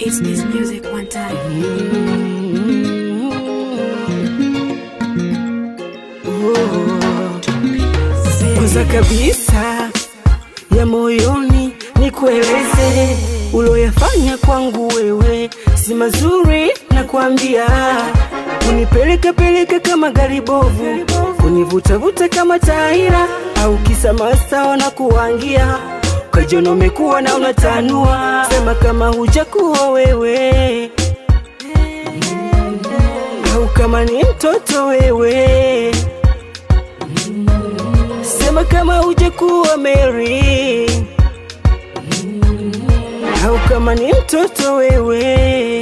It's this music one time. Kwanza kabisa ya moyoni ni kueleze uloyafanya kwangu wewe si mazuri na kuambia kunipeleka peleka kama gari bovu kunivutavuta kama taira au kisa masawa na kuwangia kajono umekuwa na unatanua sema kama hujakuwa wewe au kama ni mtoto wewe sema kama hujakuwa Mary au kama ni mtoto wewe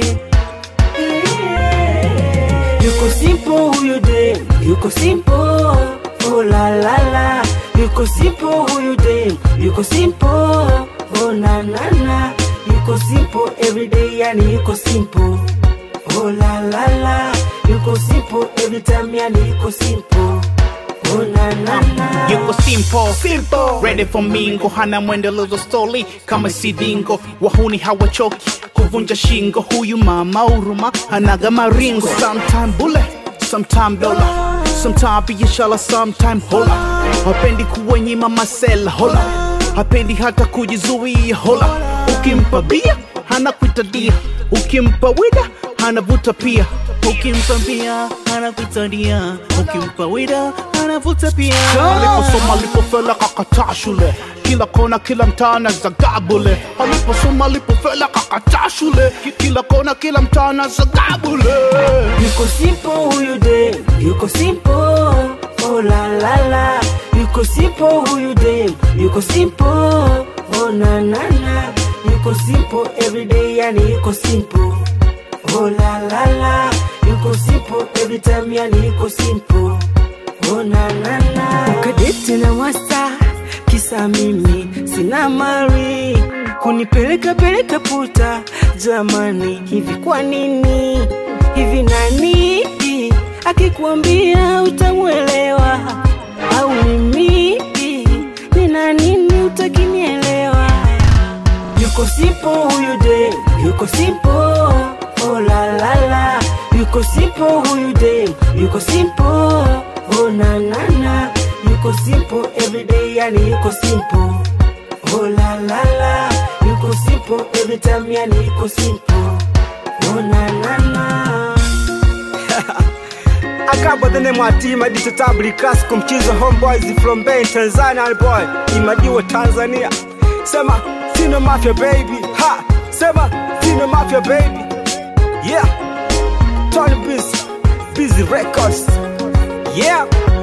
yuko simple huyu dem yuko simple oh la la la yuko simple huyu dem yuko simple oh na na na yuko simple every day yani yuko simple oh la la la yuko simple every time yani yuko simple oh na na na yuko simple, simple. ready for mingo hana mwendelezo stoli kama sidingo wahuni hawachoki kuvunja shingo huyu mama uruma hanaga maringo sometime bule sometime dola sometime biashara sometime hola hapendi kuwanyima masela hola hapendi hata kujizuia hola ukimpa bia hana kuitadia ukimpa wida hanavuta pia ukimpa bia hanakuita dia ukimpa wida hanavuta pia aliposoma alipofela kakataa shule kila kona kila mtaana zagabule aliposoma alipofela kakataa shule Ki- kila kona kila mtaana zagabule yuko simple huyu dem yuko simple oh la la la yuko simple huyu dem yuko simple oh na na na yuko simple every day yani yuko simple oh la la la yuko simple every time yani yuko simple oh na na na ukadete na wasta kisa mimi sina mari kunipeleka peleka puta jamani hivi kwa nini hivi nani akikuambia utamwelewa au mimi nina nini utakinielewa yuko simple huyu dem yuko simple oh la la la yuko simple huyu dem yuko simple oh na na na yuko simple every day yani yuko simple oh la la la yuko simple every time yani yuko simple oh na na na akaba the name of team adito tabli classical mchizo homeboys from Bay Tanzania boy imadiwa Tanzania sema Tino Mafia baby ha sema Tino Mafia baby yeah Tony Busy Busy Records yeah